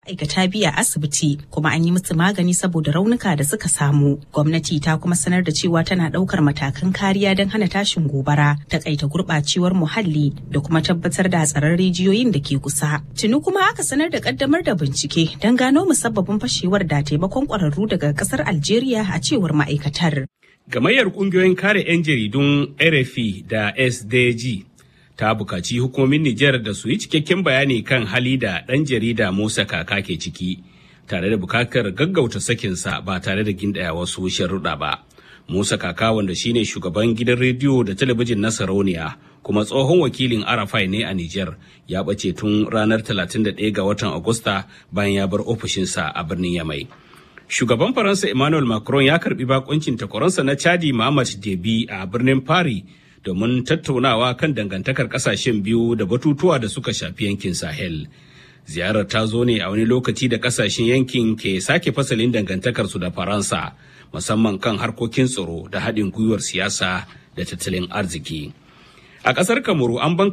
aikata biya asibiti kuma an yi musu magani saboda raunuka da suka samu gwamnati ta kuma sanar da cewa tana daukar matakan kariya don hana tashin gobara takaita gurbacewar muhalli da kuma tabbatar da tsaron rijiyoyin da ke kusa tuni kuma aka sanar da kaddamar da bincike don gano musabbabin fashewar da taimakon kwararru daga kasar algeria a cewar ma'aikatar gamayyar kungiyoyin kare 'yan jaridun rfi da sdg ta bukaci hukumomin Nijar da su yi cikakken bayani kan hali da ɗan jarida Musa Kaka ke ciki, tare da bukatar gaggauta sakinsa ba tare da gindaya wasu sharuɗa ba. Musa Kaka wanda shine shugaban gidan rediyo da talabijin na Sarauniya kuma tsohon wakilin Arafai ne a Nijar ya ɓace tun ranar 31 ga watan Agusta bayan ya bar ofishinsa a birnin Yamai. Shugaban Faransa Emmanuel Macron ya karbi bakuncin takwaransa na Chadi Muhammad Debi a birnin Paris domin tattaunawa kan dangantakar kasashen biyu da batutuwa da suka shafi yankin sahel ziyarar ta zo ne a wani lokaci da kasashen yankin ke sake fasalin dangantakarsu da faransa musamman kan harkokin tsaro da haɗin gwiwar siyasa da tattalin arziki a ƙasar kamaru an